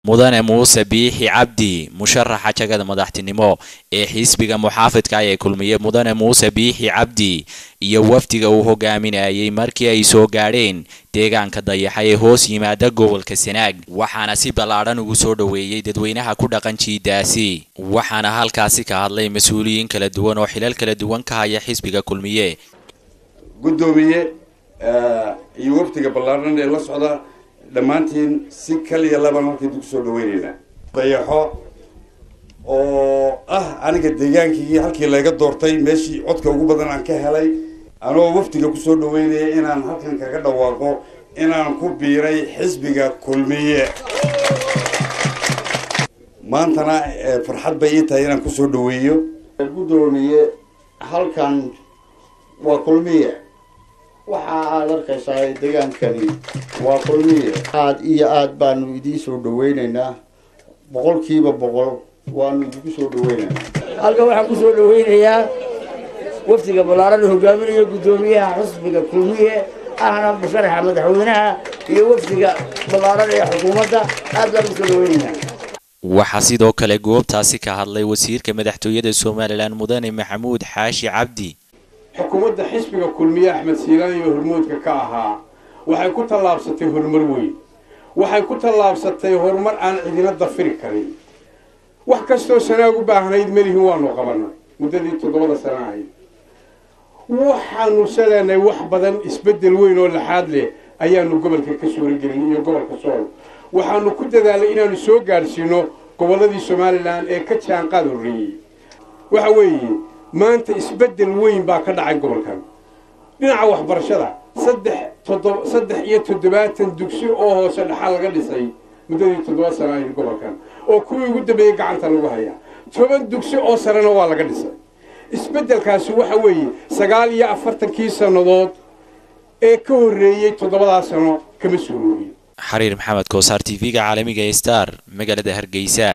mudane muuse biixi cabdi musharaxa jagada madaxtinimo ee xisbiga muxaafidka ee kulmiye mudane muuse biixi cabdi iyo wafdiga uu hogaaminayay markii ay soo gaadheen deegaanka dayaxa ee hoos yimaada gobolka sanaag waxaana si ballaadhan ugu soo dhoweeyey dadweynaha ku dhaqan jiidaasi waxaana halkaasi ka hadlay mas-uuliyiin kala duwan oo xilal kala duwan ka haya xisbiga kulmiye guddoomiye iyo wafdiga ballaadhan ee la socda dhammaantiin si kaliya laban halkaydu kusoo dhaweyneynaa dayaxo oo ah aniga deegaankii halkii layga doortay meeshii codka ugu badan aan ka helay anoo wafdiga kusoo dhaweynaya inaan halkan kaga dhawaaqo inaan ku biiray xisbiga kulmiye maantana farxad bay ii tahay inaan kusoo dhaweeyo guddoomiye halkan waa kulmiye waxa aad arkaysaa degaankani waa kulmiye aad iyo aad baanu idiin soo dhaweyneynaa boqolkiiba boqol waanu idinku soo dhaweyneynaa halkan waxaan kusoo dhaweynayaa wafdiga ballaaran hogaaminaya guddoomiyaha xusbiga kulmiye ahna musharaxa madaxweynaha iyo wafdiga ballaaran ee xukuumadda aad baan kusoo dhaweyneynaa waxaa sidoo kale goobtaasi ka hadlay wasiirka madaxtooyada somalilan mudane maxamuud xaashi cabdi xukuumadda xisbiga kulmiye axmed siilaan iyo hormuudka ka ahaa waxay ku tallaabsatay horumar weyn waxay ku tallaabsatay horumar aan cidina dafiri karin wax kastoo sanaag u baahnayd melihin waanu qabanay muddadii toddobada sana ahayd waxaanu saleenay wax badan isbeddel weyn oo laxaad leh ayaanu gobolka ka suuragelin iyo gobolka sool waxaanu ku dadaalay inaanu soo gaadhsiino gobolladii somalilan ee ka jaanqaad horreeyey waxa weeye maanta isbeddel weyn baa ka dhacay gobolkan dhinaca waxbarashada saddex toddob saddex iyo toddobaatan dugsi oo hoose dhaxal laga dhisay muddadii toddoba sana ahayd gobolkan oo kuwii ugu dambeeyey gacanta lagu hayaa toban dugsi oo sarena waa laga dhisay isbeddelkaasi waxa weeye sagaal iyo afartankii sannadood ee ka horreeyey toddobadaa sano kama suuroobin xariir maxamed koosaar t v-ga caalamiga ee star magaalada hargeysa